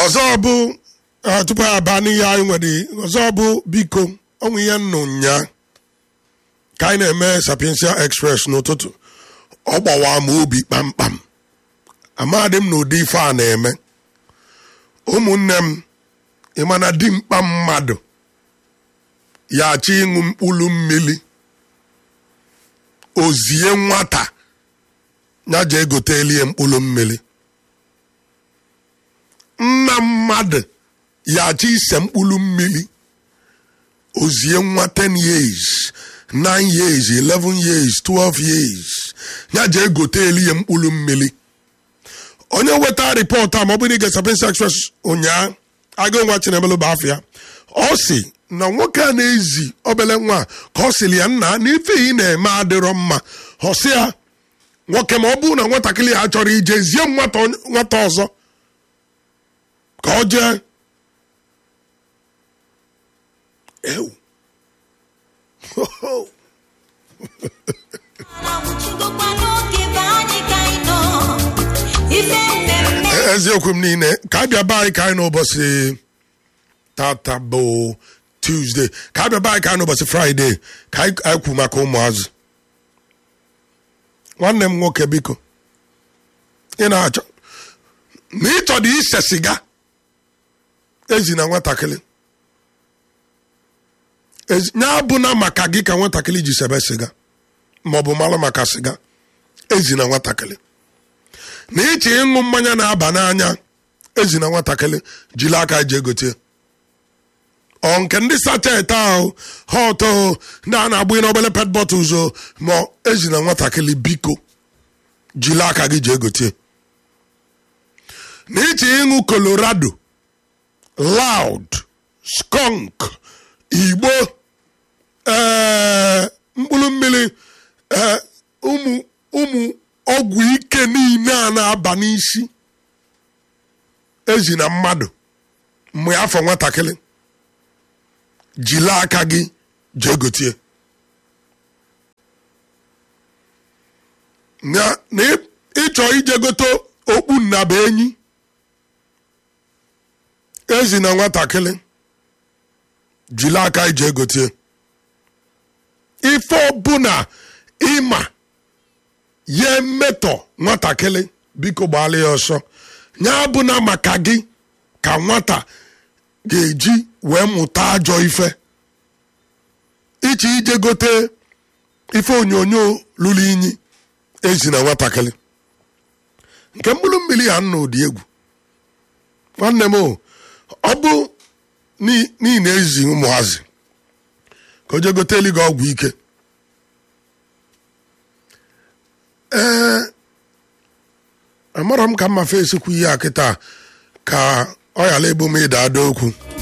ọzọ bụ ah, tupu ya aba n'ihe anyị nwere ọzọ bụ biko ọnwụ ihe nnụ nya ka anyị na-eme sapiensia express n'ụtụtụ ọ gbawa m obi kpamkpam amadị m na ụdị ife a na-eme ụmụnne m ịmana dimkpa mmadụ ya achọ ịṅụ mkpụrụ mmiri ozie nwata ya je egotelie mkpụrụ mmiri nna mmadụ ya achọ ise mkpụrụ mmiri ozie nwa 10 years 9 years 11 years 12 years ya je egote elie mkpụrụ mmiri onye weta rịpọtụ a ma ọ bụrụ ige sapiensia express ụnyaa agụ nwa chinemelu bụ afọ ya ọ si na nwoke a na-ezi obele nwa a, ka ọ sịrị ya nna na ife ị na-eme adịrọ mma ọ sị ya nwoke ma ọ bụrụ na nwatakịrị ha chọrọ ije zie m nwata onye- nwata ọzọ ka ọ jee ewu Anwụchigokwa n'oge be anyị ka anyị nọ. Ife mmemme eziokwu m niile ka a bịa be anyị ka anyị n'ụbọchị tata bụ tuzdee ka a bịa be anyị ka anyị n'ụbọchị fraịde ka anyị anyị kwu maka ụmụazụ nwanne m nwoke biko ị na-achọ na ịchọrọ ise siga ezi na nwatakịrị Ezi- ya abụna maka gị ka nwatakịrị ji sebe siga maọbụ mara maka siga ezi na nwatakịrị na ịchọ ịṅụ mmanya na-aba n'anya ezi na nwatakịrị jiri aka ji egote ọ nke ndị sachet ahụ hot o ndị a na-agbụ n'obele pet bottles o ma ezi na nwatakịrị biko jiri aka gị ji egote na ịchọ ịṅụ colorado loud skunk igbo ee mkpụrụ mmiri ee ụmụ ụmụ ọgwụ ike niile a na-aba n'isi ezi na mmadụ mgbe afọ nwatakịrị jiri aka gị jee gotie na na ị- ịchọ ije gote okpu nnaba enyi ezi na nwatakịrị jiri aka ije gotie ife ọbụla ịma ya emetọ nwatakịrị biko gbaala ya ọsọ ya bụna maka gị ka nwata ga-eji wee mụta ajọ ife iche ije gote ife onyonyo lụrụ inyi ezi na nwatakịrị nke mkpụrụ mmiri ya nna ụdị egwu nwanne m o, ọ bụ n'i- n'ihi na ezi ụmụazị ka o je gote eli gị ọgwụ ike ee amara m ka mma fe esikwu ihe a kịta ka ọ ghara ebu m ịda ada okwu